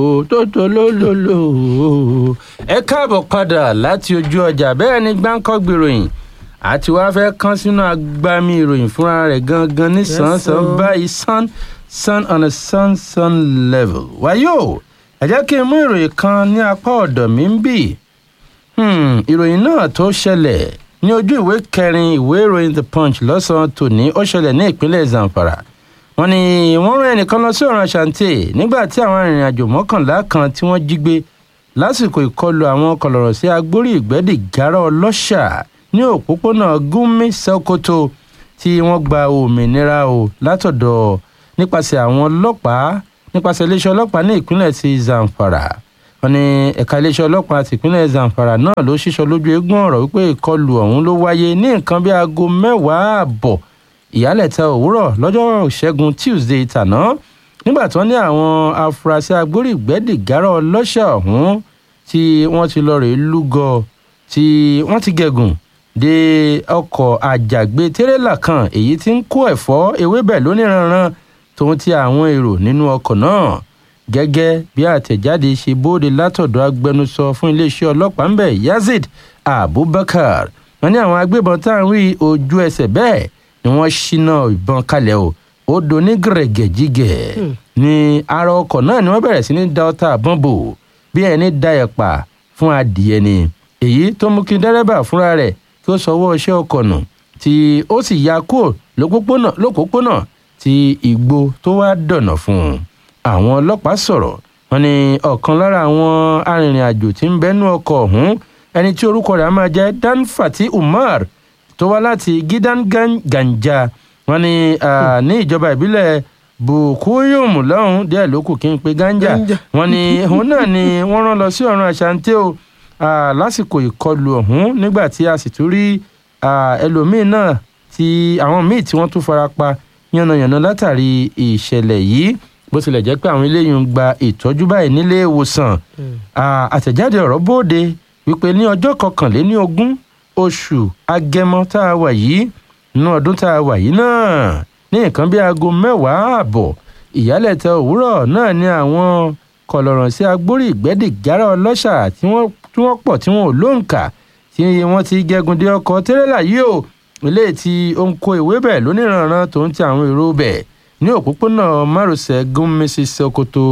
tótó lólòlò ẹ káàbọ̀ padà láti ojú ọjà bẹ́ẹ̀ ni gbáǹkọ́ gbèròyìn àti wàá fẹ́ kán sínú agbami ìròyìn fúnra rẹ̀ gangan ní sàn-án báyìí sun sun on a sun sun level wáyò ẹ jẹ́ kí n mú ìròyìn kan ní apá ọ̀dọ̀ mi ń bì ìròyìn náà tó ṣẹlẹ̀ ní ojú ìwé kẹrin ìwé ìròyìn the punch lọ́sàn-án tòní ó ṣẹlẹ̀ ní ìpínlẹ̀ zamfara wọ́n ní wọ́n rán ẹnìkan lọ sí ọ̀ràn ṣàǹtì nígbà tí àwọn arìnrìn-àjò mọ́kànlá kan tí wọ́n jí gbé lásìkò ìkọlù àwọn kọlọ̀rọ̀ sí agbórí ìgbẹ́dì gárá ọlọ́ṣà ní òpópónà gúnmi sokoto tí wọ́n gba òmìnira o látọ̀dọ̀ nípasẹ̀ àwọn ọlọ́pàá nípasẹ̀ iléeṣẹ́ ọlọ́pàá ní ìpínlẹ̀ ti zamfara wọ́n ní ẹ̀ka iléeṣẹ́ ọlọ́pàá ti ìpínlẹ̀ zamfara náà ló ṣíṣọ lójú eégún ọ̀rọ̀ wípé ìkọlù ọ̀hún ló wáyé ní nǹkan bí aago mẹ́wàá àbọ̀ ìyálẹ̀ta òwúrọ̀ lọ́jọ́ ìṣẹ́gun tuesday tàná nígbà tí wọ́n ní àwọn afurasí agbórígbẹ́dì gárá ọlọ́ṣà ọ̀hún tí wọ́n ti lọ rèé lúgọ tí wọ́n ti gẹ̀gùn dé ọkọ̀ àjàgbé tírélà kan èyí tí ń kó ẹ̀fọ́ ewébẹ̀ lóníranran tòun ti àwọn èrò nínú ọkọ̀ náà gẹ́gẹ́ bí àtẹ̀jáde ṣe bóde látọ̀dọ̀ agbẹnusọ fún iléeṣẹ́ ọlọ́pàá ń bẹ̀ yazid abubakar wọ́n ní àwọn agbébọn tá à ń rí ojú ẹsẹ̀ bẹ́ẹ̀ ni wọ́n ṣínà ìbọn kalẹ̀ o ó doní gẹ̀rẹ́gẹ̀jígẹ̀ ní ara ọkọ̀ náà ni wọ́n bẹ̀rẹ̀ sí ní da ọta àbọ̀n bò bí ẹni da ẹ̀pà fún adìẹ ni èyí tó mú kí dẹ́rẹ́bà fúnra rẹ̀ kí ó sọwọ́ iṣẹ́ ọkọ̀ nù tí ó sì ya kúrò lópòpónà tí igbó tó wá dọ̀nà fún un àwọn ọlọ́pàá sọ̀rọ̀ wọn ni ọ̀kan lára àwọn arìnrìn-àjò tí ń bẹ́nu ọkọ̀ ọ̀hún ẹni tí orúkọ rẹ̀ á máa jẹ́ danfati umar tó wá láti gidan ganja wọn ni ní ìjọba ìbílẹ̀ bukuyum lọ́hùn díẹ̀ ló kù kí n pe ganja wọn ni òun náà ni wọ́n rán lọ sí ọ̀run àṣàǹtẹ̀ o lásìkò ìkọlù ọ̀hún nígbà tí a sì tún rí ẹlòmíín náà tí àwọn míì tí wọ́n tún fara pa yànnàyànnà látàrí ìṣẹ̀lẹ̀ yìí bó tilẹ̀ jẹ́ pé àwọn eléyìí ń gba ìtọ́jú báyìí nílé ìwòsàn àtẹ̀jáde ọ̀rọ̀ bóde wípé ní ọjọ́ kọkànléní ogún oṣù agẹmọ tá a wà yìí nínú ọdún tá a wà yìí náà ní nǹkan bí aago mẹ́wàá ààbọ̀ ìyálẹ̀tẹ̀ òwúrọ̀ náà ni àwọn kọlọ̀rọ̀ sí agbórí ìgbẹ́dì gárá ọlọ́ṣà tí wọ́n pọ̀ tí wọ́n ò lóǹkà tí wọ́n ti gẹ́gun dé ọkọ̀ tẹ́rẹ́là yìí o ilé tí ó ń kó ìwé bẹ̀ lóníranran tó ń ti àwọn èrò bẹ̀ ní òpópónà márosẹ̀ gúnmísì sokoto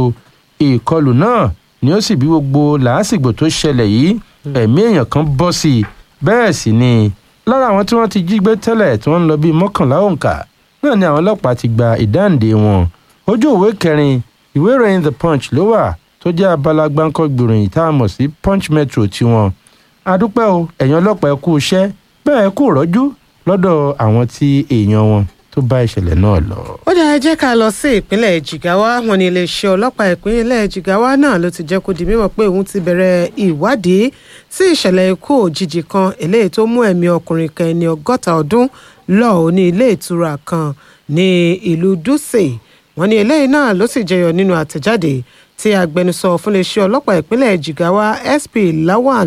ìkọlù náà ni ó sì bí gbogbo làásìgbò tó ṣẹlẹ̀ yìí ẹ̀mí èèyàn kan bọ́ sí i bẹ́ẹ̀ sì ni lára àwọn tí wọ́n ti jí gbé tẹ́lẹ̀ tí wọ́n ń lọ bíi mọ́kànlá òǹkà náà ni àwọn ọlọ́pàá ti gba ìdáǹdè wọn ojú òwe kẹrin ìwé ìròyìn the punch ló wà tó jẹ́ abala gbáǹkọ́ gbìròyìn tá a mọ̀ sí punch metro tiwọn adúpẹ́ o ẹ̀yin ọlọ́pàá ẹ kú iṣẹ́ bẹ́ẹ̀ ẹ kú rọ́jú lọ́dọ̀ àwọn tí èèyàn wọn tó bá ìṣẹ̀lẹ̀ náà lọ. ó dáa jẹ́ ká lọ sí ìpínlẹ̀ jigawa wọn ní iléeṣẹ́ ọlọ́pàá ìpínlẹ̀ jigawa náà ló ti jẹ́ kó di mímọ̀ pé òun ti bẹ̀rẹ̀ ìwádìí sí ìṣẹ̀lẹ̀ ikú òjijì kan eléyìí tó mú ẹ̀mí ọkùnrin kan ẹni ọgọ́ta ọdún lọ ní ilé ìtura kan ní ìlú dutse wọn ní eléyìí náà ló sì jẹyọ nínú àtẹ̀jáde tí agbẹnusọ fún iléeṣẹ́ ọlọ́pàá ìpínlẹ̀ jigawa sp lawan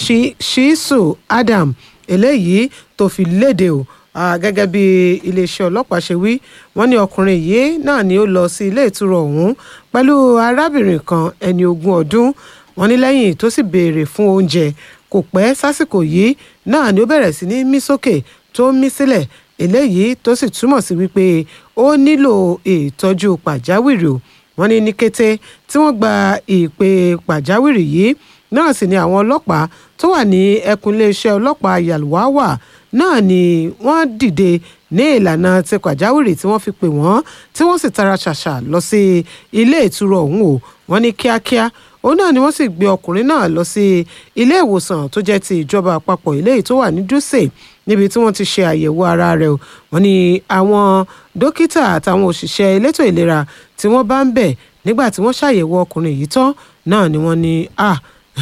shisu adam eléyìí tó fi léde o gẹ́gẹ́ bí iléeṣẹ́ ọlọ́pàá ṣe wí wọ́n ní ọkùnrin yìí náà ni ó lọ sí ilé ìtura ọ̀hún pẹ̀lú arábìnrin kan ẹni ogún ọdún wọ́n ní lẹ́yìn tó sì béèrè fún oúnjẹ kò pẹ́ sásìkò yìí náà ni ó bẹ̀rẹ̀ sí ní mí sókè tó ń mí sílẹ̀ eléyìí tó sì túmọ̀ sí wípé ó nílò ìtọ́jú pàjáwìrì o wọ́n ní ní kété tí wọ́n gba ìpè pàjáwìrì yìí náà sì ni àwọn ọlọ́pàá tó wà ní ẹkùn iléeṣẹ́ ọlọ́pàá yalwawa náà ni wọ́n dìde ní ìlànà ti pàjáwìrì tí wọ́n fi pè wọ́n tí wọ́n sì tara ṣàṣà lọ sí ilé ìtura ọ̀hún o wọ́n ní kíákíá òun náà ni wọ́n sì gbé ọkùnrin náà lọ sí ilé ìwòsàn tó jẹ́ ti ìjọba àpapọ̀ ilé tó wà ní dúsè níbi tí wọ́n ti ṣe àyẹ̀wò ara rẹ̀ o wọ́n ní àwọn dókítà àtàwọn òṣìṣẹ́ elétò ìlera tí wọ́n bá ń bẹ̀ nígbà tí wọ́n ṣàyẹ̀wò ọkùnrin yìí tán náà ni wọ́n ní ah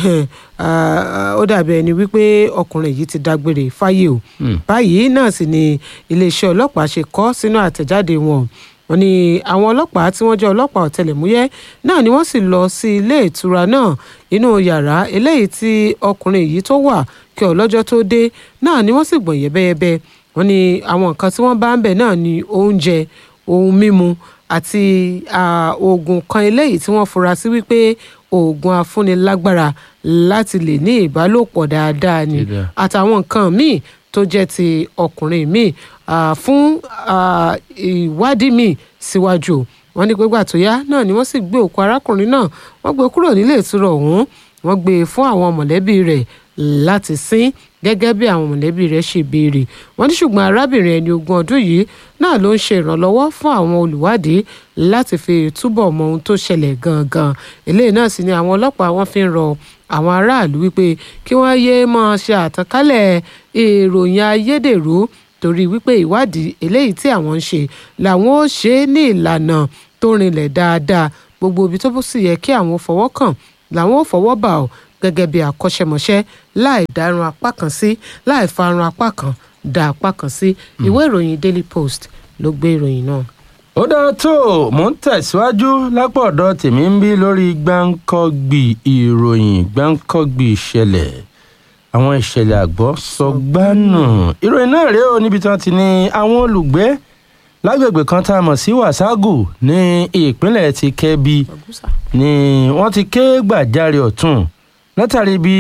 ó dàbí ẹni wípé ọkùnrin yìí ti dágbére fáyé o báyìí náà sì ni iléeṣẹ́ ọlọ́pàá ṣe kọ sínú àtẹ̀jáde wọn wọ́n ní àwọn ọlọ́pàá tí wọ́n jẹ́ ọlọ́pàá ọ̀tẹlẹ̀múyẹ́ náà ni wọ́n sì lọ sí ilé ìtura náà inú yàrá eléyìí tí ọkùnrin yìí tó wà kí ọlọ́jọ́ tó dé náà ni wọ́n sì gbọ̀n yẹ́bẹ́yẹ́bẹ́ wọ́n ní àwọn nǹkan tí wọ́n bá ń bẹ̀ náà ni oúnjẹ ohun mímu àti ah, oògùn kan eléyìí tí wọ́n fura sí wípé oògùn afúnilágbára láti lè ní ìbálòpọ̀ dáadáa ni Dídá. àtàwọn nǹkan míì tó jẹ́ ti ọkùnrin míì ah, fún ah, ìwádìí míì síwájú wọ́n ní pé gbà tó yá náà ni wọ́n sì gbé òkú arákùnrin náà wọ́n gbé kúrò nílé ìtura ọ̀hún wọ́n gbé e fún àwọn mọ̀lẹ́bí rẹ̀ láti sin gẹ́gẹ́ bí àwọn mọ̀lẹ́bí rẹ̀ ṣe béèrè wọ́n ní ṣùgbọ́n arábìnrin ẹni ogún ọdún yìí náà ló ń ṣe ìrànlọ́wọ́ fún àwọn olùwádìí láti fi túbọ̀ mọ ohun tó ṣẹlẹ̀ gangan eléyìí náà sì ni àwọn ọlọ́pàá wọn fi ń rọ àwọn aráàlú wípé kí wọ́n yéé máa ṣe àtànkálẹ̀ ìròyìn ayédèrú torí wípé ìwádìí eléyìí tí àwọn ń ṣe làwọn ó ṣe é ní ìlànà tó rinlẹ̀ dáadáa gbogbo ibi tó sì yẹ kí àwọn fọwọ́ kàn làwọn ò fọwọ́ bà ọ́ gẹ́gẹ́ bí akọ́ṣẹ́mọṣẹ́ láì dárun apá kan sí láì farun apá kan dá apá kan sí ìwé ìròyìn daily post ló gbé ìròyìn náà. ó dáa tó mò ń tẹ̀síwájú lápò ọ̀dọ̀ tèmi ń bí lórí gbáǹkọ́gbì ìròyìn gbáǹkọ́gbì ìṣẹ̀lẹ̀ àwọn ìṣẹ̀lẹ̀ àgbọ̀ sọgbánù ìròyìn náà rèé o níbi tí wọ́n ti ní àwọn olùgbé lágbègbè kan tá a mọ̀ sí wàságù ní ìpínlẹ̀ ti kẹ́bi ni wọ́n ti ké gbàjarè ọ̀tún látàrí bí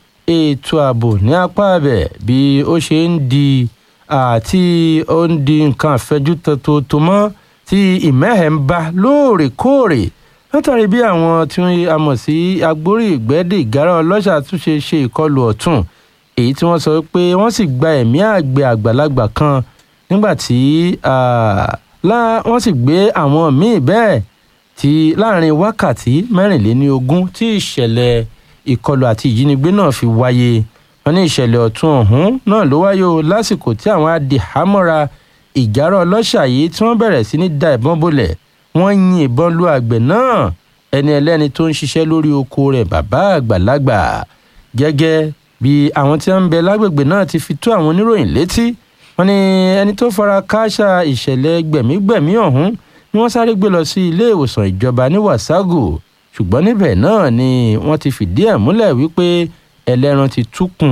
ètò ààbò ní apá abẹ bí ó ṣe ń di àti ó ń di nǹkan àfẹjú tòótọ́ mọ́ tí ìmẹ́hẹ̀ ń bá lóòrèkóòrè látàrí bí àwọn tí a mọ̀ sí agbórí ìgbẹ́dẹ̀ ìgárá ọlọ́ṣà tún ṣe ṣe ìkọlù ọ̀tún èyí tí wọ́n sọ pé wọ́n sì gba ẹ̀mí àgbẹ̀ àgbàlagbà kan nígbà tí ah, lá- wọ́n sì gbé àwọn míì bẹ́ẹ̀ tí láàrin wákàtí mẹ́rìnléníogún tí ìṣẹ̀lẹ̀ ìkọlù àti ìjínigbé náà fi wáyé wọn ní ìṣẹ̀lẹ̀ ọ̀tún ọ̀hún náà ló wáyé o lásìkò tí àwọn adìhámọ́ra ìjárọ̀ ọlọ́ṣà yìí tí wọ́n bẹ̀rẹ̀ sí ní da ìbọn bolẹ̀ wọ́n yin ìbọn lu àgbẹ̀ náà ẹni ẹlẹ́ni tó ń ṣiṣẹ́ lórí oko rẹ̀ bàbá àgbàlagbà gẹ́gẹ́ bí àwọn tí wọ́n ń bẹ lágbègbè náà ti fi tó àwọn oníròyìn létí wọ́n ní ẹni tó fara kááṣá ìṣẹ̀lẹ̀ gbẹ̀mígbẹ̀mí ọ̀hún ni wọ́n sáré gbé lọ sí ilé ìwòsàn ìjọba ní wàságù ṣùgbọ́n níbẹ̀ náà ni wọ́n ti fìdí ẹ̀ múlẹ̀ wípé ẹlẹ́ran ti túkùn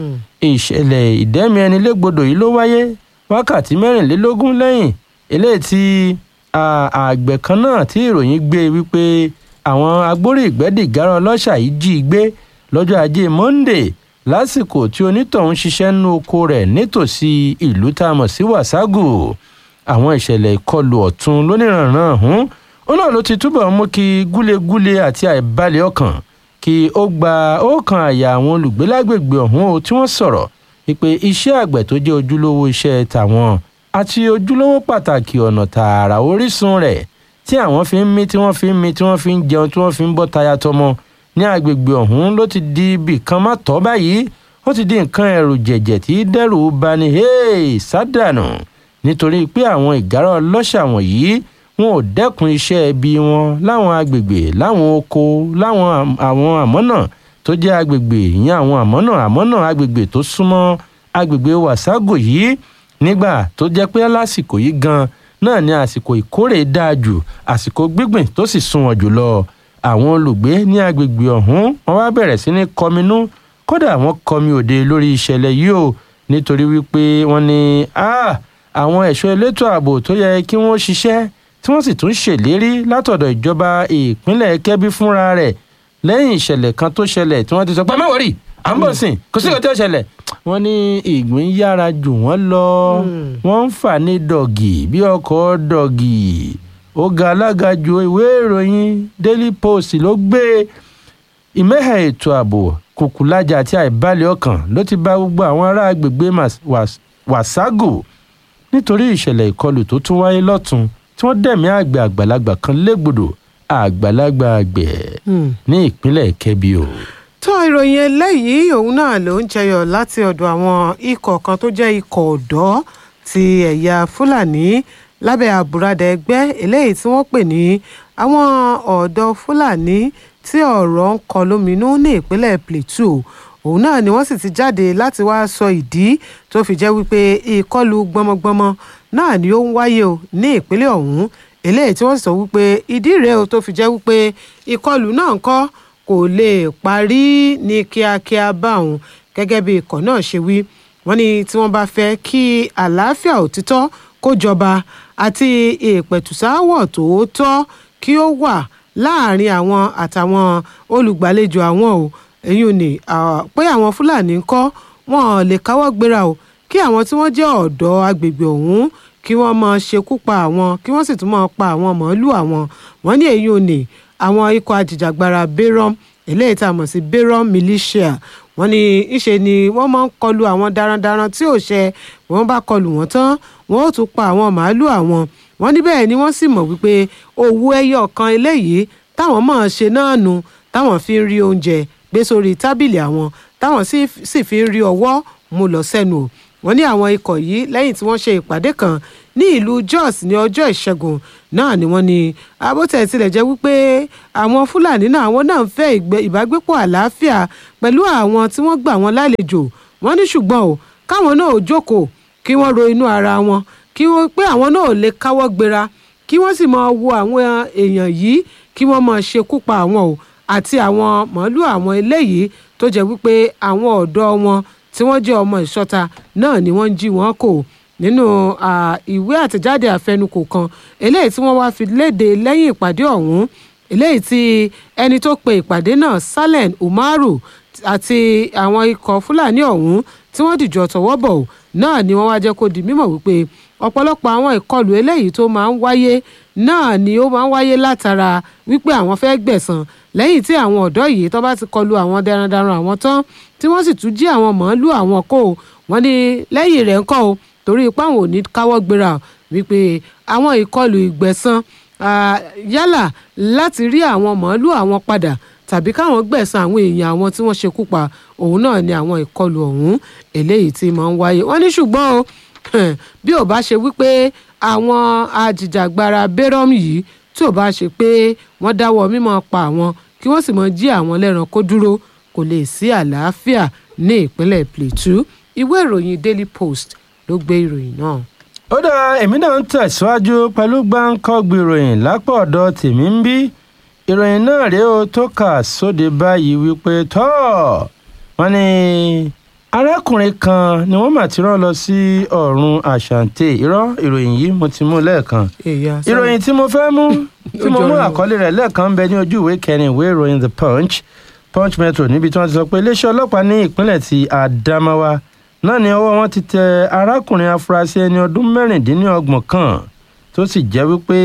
ìṣẹ̀lẹ̀ ìdẹ́mi ẹni légbodò yìí ló wáyé wákàtí mẹ́rìnlélógún lẹ́yìn eléyìí tí à- àgbẹ̀ kan náà tí ìròyìn gbé wípé àwọn agbórí ìgbẹ́dìgárá ọlọ́ṣà yìí jí i gbé lọ́jọ́ ajé monde lásìkò tí onítọ̀hún ṣiṣẹ́ nínú oko rẹ̀ nítòsí ìlú tá a mọ̀ sí wàságù àwọn ìṣẹ̀lẹ̀ ìkọlù ọ̀tún lóníranran ọ̀hún ó náà ló ti túbọ̀ mú kí gúlegúle àti àìbalẹ̀ ọkàn kí ó gba ọkàn àyà àwọn olùgbé lágbègbè ọ̀hún o tí wọ́n sọ̀rọ̀ wípé iṣẹ́ àgbẹ̀ tó jẹ́ ojúlówó iṣẹ́ tàwọn àti ojúlówó pàtàkì ọ̀nà tààrà orísun rẹ̀ tí àwọn fi ń mí tí wọ́n fi ń mí tí wọ́n fi ń jẹun tí wọ́n fi ń bọ́ taya tọmọ ní agbègbè ọ̀hún ló ti di ibì kan má tọ́ báyìí ó ti di nǹkan ẹ̀rù jẹ̀jẹ̀ tí dẹ́rù bani hey sádànù nítorí pé àwọn ìgárá ọlọ́ṣà wọ̀nyí wọn ò dẹ́kun iṣẹ́ ẹbí wọn láwọn agbègbè láwọn oko láwọn am- àwọn àmọ́nà tó jẹ́ agbègbè ìyẹn àwọn àmọ́nà àmọ́nà agbègbè tó súnmọ́ agbègbè wàságò yìí nígbà tó jẹ́ pé lásìkò yìí gan náà ni àsìkò ìkórè dáa jù àsìkò gbígbìn tó sì sunwọ̀n jùlọ àwọn olùgbé ní agbègbè ọ̀hún wọn wá bẹ̀rẹ̀ sí ní kọminú kódà wọ́n kọmi òde lórí ìṣẹ̀lẹ̀ yìí o nítorí wípé wọ́n ní "Ah, àwọn ẹ̀ṣọ́ elétò ààbò tó yẹ kí wọ́n ṣiṣẹ́ tí wọ́n sì tún ṣèlérí látọ̀dọ̀ ìjọba ìpínlẹ̀ kẹ́bí fúnra rẹ̀ lẹ́yìn ìṣẹ̀lẹ̀ kan tó ṣẹlẹ̀ tí wọ́n ti sọ pé má wọ̀rì à ń bọ̀ sìn kò sí ìkọ́tẹ́ ṣẹlẹ̀ wọ́n ní ìgbín yára jù wọ́n lọ wọ́n ń fà ní dọ̀gì bí ọkọ̀ dọ̀gì ó ga alága ju ìwé ìròyìn daily post ló gbé ìmẹ́hẹ̀ ètò ààbò kùkùlájà àti àìbalẹ̀ ọkàn ló ti bá gbogbo àwọn ará agbègbè Mas- Was- wàságù nítorí ìṣẹ̀lẹ̀ ìkọlù tó tún wáyé lọ́tún tí wọ́n dẹ̀mí àgbẹ̀ àgbàlagbà kan légbodò àgbàlagbà àgbẹ̀ ní ìpínlẹ̀ kẹ́bí o. tó ìròyìn eléyìí òun náà ló ń jẹyọ láti ọ̀dọ̀ àwọn ikọ̀ kan tó jẹ́ ikọ̀ ọ̀dọ́ ti ẹ̀yà fúlàní lábẹ́ àbúradà ẹgbẹ́ eléyìí tí wọ́n pè ní àwọn ọ̀dọ́ fúlàní tí ọ̀rọ̀ ń kọ lóminú ní ìpínlẹ̀ plateau òun náà ni wọ́n sì ti jáde láti wá sọ ìdí tó fi jẹ́ wípé ìkọlù gbọmọgbọmọ náà ni ó ń wáyé o ní ìpínlẹ̀ ọ̀hún eléyìí tí wọ́n sọ wípé ìdí rèé o tó fi jẹ́ wípé ìkọlù náà ń kọ́ kò lè parí ní kíákíá báwọn gẹ́gẹ́ bí ikọ̀ náà ṣe wí wọ́n ní tí wọ́n bá fẹ́ kí àlàáfíà òtítọ́ kó jọba àti ìpẹ̀tùsáwọ̀ tòótọ́ kí ó wà láàrin àwọn àtàwọn olùgbàlejò àwọn o èyí ò ní pé àwọn fúlàní ń kọ́ wọn ò lè káwọ́ gbéra o kí àwọn tí wọ́n jẹ́ ọ̀dọ́ agbègbè ọ̀hún kí wọ́n máa ṣekú pa àwọn kí wọ́n sì tún máa pa àwọn màálù àwọn wọ́n ní èyí ò ní àwọn ikọ̀ ajìjàgbara bayram eléyìí tá a mọ̀ sí bayram militia wọ́n ní ìṣe ni wọ́n máa ń kọlu àwọn darandaran tí ò ṣe wọ́n bá kọlu wọ́n tán wọ́n ó tún pa àwọn màálù àwọn wọ́n ní bẹ́ẹ̀ ni wọ́n sì mọ̀ wípé owó ẹyọ kan eléyìí táwọn máa ṣe náà nù táwọn fi ń rí oúnjẹ gbé sórí tábìlì àwọn táwọn sì fi ń rí ọwọ́ mú lọ sẹ́nu o wọ́n ní àwọn ikọ̀ yìí lẹ́yìn tí wọ́n ṣe ìpàdé kan ní ìlú Jos ní ọjọ́ ìṣẹ́gun náà ni wọ́n ní abótẹ̀ tilẹ̀ jẹ́ wípé àwọn Fúlàní náà àwọn náà ń fẹ́ ìbágbépọ̀ àlàáfíà pẹ̀lú àwọn tí wọ́n gbà wọ́n lálejò wọ́n ní ṣùgbọ́n o káwọn náà ò jókòó kí wọ́n ro inú ara wọn kí wọ́n pé àwọn náà ò lè káwọ́ gbéra kí wọ́n sì máa wo àwọn èèyàn yìí kí wọ́n máa ṣekú pa àwọn o àti àwọn màálù àwọn eléyìí tó jẹ́ wípé àwọn ọ̀dọ́ wọn tí wọ́n jẹ́ ọmọ ìṣọ́ta náà ni wọ́n ń jí wọn kò nínú ìwé àtẹ̀jáde àfẹnukò kan eléyìí tí wọ́n wá fi léde lẹ́yìn ìpàdé ọ̀hún eléyìí tí ẹni tó pe ìpàdé náà Salen Umaru àti àwọn ikọ̀ Fúlàní ọ̀hún tí wọ́n dìjọ tọwọ́ bọ̀ náà ni wọ́n wá jẹ́ kó di mímọ̀ wípé ọ̀pọ̀lọpọ̀ àwọn ìkọlù eléyìí tó máa ń wáyé náà ni ó máa ń wáyé látara wípé àwọn fẹ́ gbẹ̀san lẹ́yìn tí àwọn ọ̀dọ́ yìí tó bá ti kọlu àwọn darandaran àwọn tán tí wọ́n sì tún jí àwọn màálù àwọn kó wọ́n ní lẹ́yìn rẹ̀ ń kọ́ o torí ipá àwọn ò ní káwọ́ gbéra wípé àwọn ìkọlù ìgbẹ̀san yálà láti rí àwọn màálù àwọn padà tàbí káwọn gbẹ̀san àwọn èèyàn àwọn tí wọ́n ṣekú pa òun náà ni àwọn ìkọlù ọ̀hún eléyìí tí máa ń wáyé wọ́n ní ṣùgbọ́n o bí ò bá ṣe wípé àwọn ajìjàgbara bayram yìí tí ò bá ṣe pé wọ́n dáwọ́ mímọ́ pa àwọn kí wọ́n sì mọ jí àwọn lẹ́ran kó dúró kò lè sí àlàáfíà ní ìpínlẹ̀ Plateau ìwé ìròyìn Daily Post ló gbé ìròyìn náà. ó dá èmi náà ń tẹ̀síwájú pẹ̀lú gbáǹkọ́gbì ìròyìn lápò ọ̀dọ̀ tèmi ń bí ìròyìn náà rèé o tó kà sóde báyìí wípé tọ́ wọ́n ní arákùnrin kan ni wọ́n mà ti rán lọ sí ọ̀run àṣàǹtẹ̀ irọ́ ìròyìn yìí mo ti mú lẹ́ẹ̀kan ìròyìn tí mo fẹ́ mú tí mo mú àkọlé rẹ̀ lẹ́ẹ̀kan ń bẹ ní ojú ìwé kẹrin ìwé ìròyìn the punch punch metro níbi tí wọ́n ti sọ pé iléeṣẹ́ ọlọ́pàá ní ìpínlẹ̀ ti Adamawa náà ni ọwọ́ wọn ti tẹ arákùnrin afurasí ẹni ọdún mẹ́rìndínlọ́gbọ̀n kan tó sì jẹ́ wípé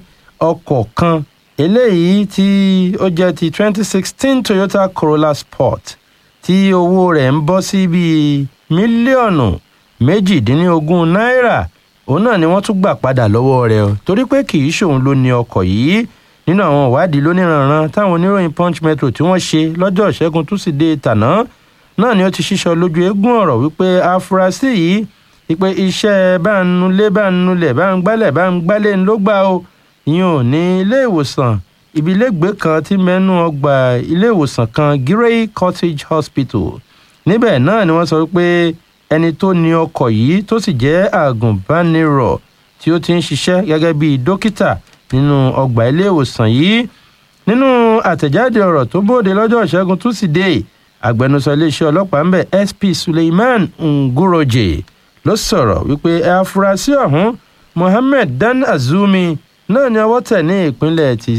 ọkọ̀ kan eléyìí tí ó jẹ́ ti twenty sixteen Toyota Corolla Sport tí owó rẹ̀ ń bọ́ sí bíi mílíọ̀nù méjìdínlógún náírà òun náà ni wọ́n tún gbà padà lọ́wọ́ rẹ̀ o torí pé kì í ṣòun ló ní ọkọ̀ yìí nínú àwọn ìwádìí lóníranran táwọn oníròyìn punch metro tí wọ́n ṣe lọ́jọ́ ìṣẹ́gun túsídéé tàná náà ni ó ti ṣíṣọ lójú eégún ọ̀rọ̀ wípé afurasí yìí wípé iṣẹ́ bá ń nulẹ̀ bá ń nulẹ̀ bá ń gbálẹ̀ bá ń gbálẹ̀ ló gbà o ìyẹn ò ní ilé ìwòsàn ibi ilégbèé kan tí mẹ́nu ọgbà ilé ìwòsàn kan Grey Cottage Hospital níbẹ̀ náà ni wọ́n sọ wípé ẹni tó ní ọkọ̀ yìí tó sì jẹ́ àgùnbánirọ̀ tí ó ti ń ṣiṣẹ́ gẹ́gẹ́ bíi dókítà nínú ọgbà ilé ìwòsàn yìí nínú àtẹ̀jáde ọ̀rọ̀ tó bóde lọ́jọ́ ìṣẹ́gun túsídẹ̀ẹ́ agbẹnusọ iléeṣẹ́ ọlọ́pàá ń bẹ̀ SP Suleiman Nguroje ló sọ̀rọ̀ wípé afurasí ọ̀hún Mohammed Dan Azumi náà ni ọwọ́ tẹ̀ ní ìpínlẹ̀ ti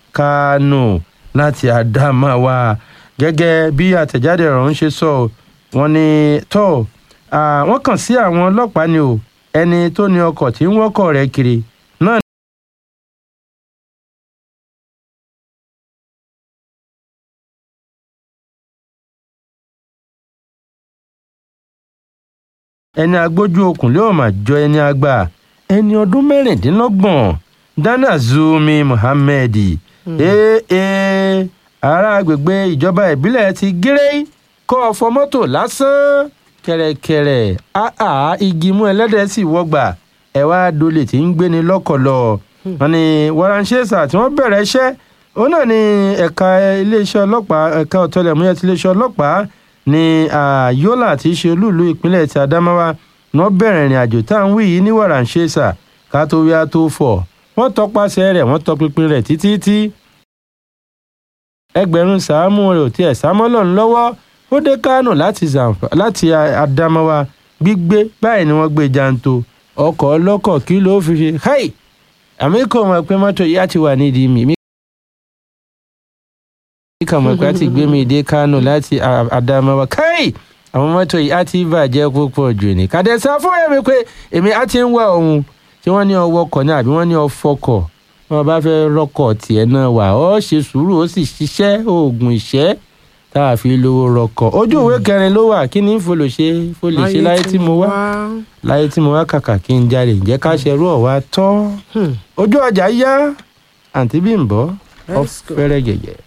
Kano láti Adamawa gẹ́gẹ́ bí àtẹ̀jáde ọ̀rọ̀ ń ṣe sọ wọ́n ní tó wọ́n kàn sí àwọn ọlọ́pàá ni o ẹni tó ní ọkọ̀ tí ń wọ́kọ̀ rẹ̀ kiri náà. ẹni agbójú okùn lé ọmọ àjọ ẹni àgbà ẹni ọdún mẹ́rìndínlọ́gbọ̀n Dana Zumi Muhammed ee ará agbègbè ìjọba ìbílẹ̀ ti gírẹ́ kọ́ ọ̀fọ̀ mọ́tò lásán kẹ̀rẹ̀kẹ̀rẹ̀ àá igi mú ẹlẹ́dẹ̀ sì wọ́gbà ẹ̀wá dolè tí ń gbéni lọ́kọ̀lọ́ wọn ni waransesa tí wọ́n bẹ̀rẹ̀ iṣẹ́ òun náà ni ẹ̀ka iléeṣẹ́ ọlọ́pàá ẹ̀ka ọ̀tẹlẹ̀múyẹ́ ti iléeṣẹ́ ọlọ́pàá ní Yola tí í ṣe olúùlú ìpínlẹ̀ ti Adamawa wọ́n bẹ̀rẹ̀ ìrìn àjò tá à ń wí yìí ní waransesa ká tó wí á tó fọ̀ wọ́n tọpasẹ̀ rẹ̀ wọ́n tọpinpin rẹ̀ títí tí ẹgbẹ̀rún sàámù rẹ̀ ò tiẹ̀ sámọ́lọ̀ ńlọ́wọ́ ó dé Kánò láti Adamawa gbígbé báyìí ni wọ́n gbé janto ọkọ̀ ọlọ́kọ̀ kí ló fi ṣe hey àmì kò mọ̀ pé mọ́tò yìí á ti wà nídìí mi. mi kàn mọ̀ pé a ti gbé mi dé Kánò láti A- Adamawa káì àwọn mọ́tò yìí á ti bàjẹ́ púpọ̀ jù ní. kàdẹ́sà fún èmi pé èmi á ti ń wá òun tí wọ́n ní ọwọ́ kọ̀ ní àbí wọ́n ní ọfọkọ̀ wọn bá fẹ́ rọ́kọ̀ tiẹ̀ náà wà ó ṣe sùúrù ó sì ṣiṣẹ́ oògùn ìṣẹ́ tá a fi lówó rọkọ̀ ojú ìwé kẹrin ló wà kí ni ń folo ṣe folo ṣe láyé tí mo wá láyé tí mo wá kàkà kí n jalè ǹjẹ́ ká ṣerú ọ̀wá tọ́ Hmm. ojú ọjà yá àǹtí Bímbọ́ ọ Let's go. fẹ́rẹ́ gẹ̀gẹ̀.